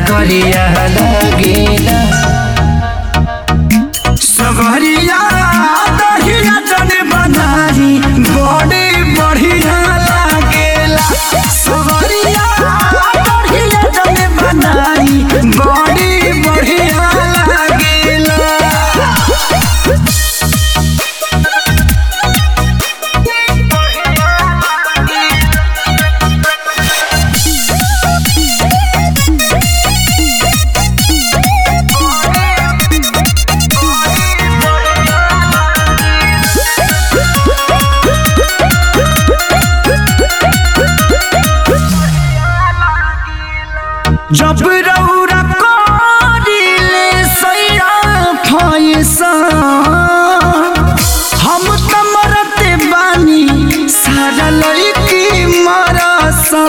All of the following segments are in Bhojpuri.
गरिया लागेला सवरिया दहिया जन बनाई बड़ी बढ़िया लागेला सवरिया दहिया जन बनाई बड़ी बढ़िया लागेला जब रौरा करिले सैरा फैसा हम त मरते बानी सारा लड़की मरसा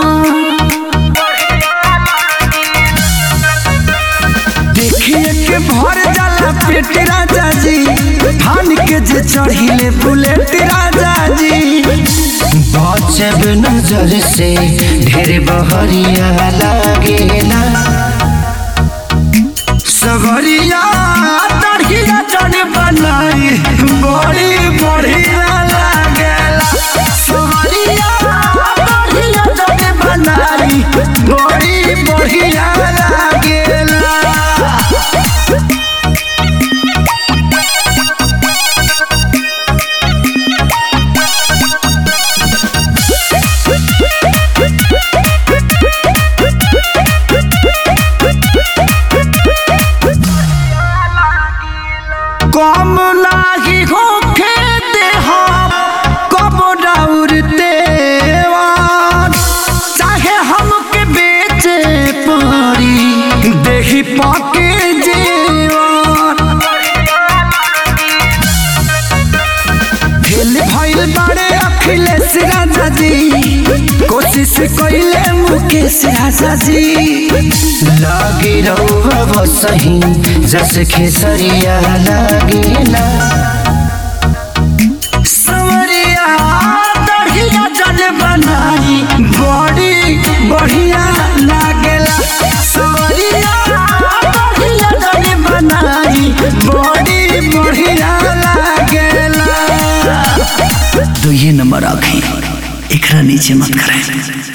देखिए के भर जाला पेट राजा जी धान के जे चढ़िले बुलेट राजा जी बचब नजर से ढेर बहरिया लागेला सगरिया दढ़िया जन बनाई बड़ी बढ़िया लागेला सगरिया दढ़िया जन बनाई बड़ी बढ़िया लागेला कम नाही होखे देहा कब डाउरते चाहे हमके बेचे पड़ी देही पाके जेवान फेल भइल बारे अखिलेश राजा जी कोशिश कइले मुकेश राजा जी लागे रहुआ बसही जस खेसरिया लागेला सवरिया दढ़िया जन बनाई बड़ी बढ़िया लागेला सवरिया दढ़िया जन बनाई बड़ी बढ़िया लागेला तो ये नंबर आखे एकरा नीचे मत करें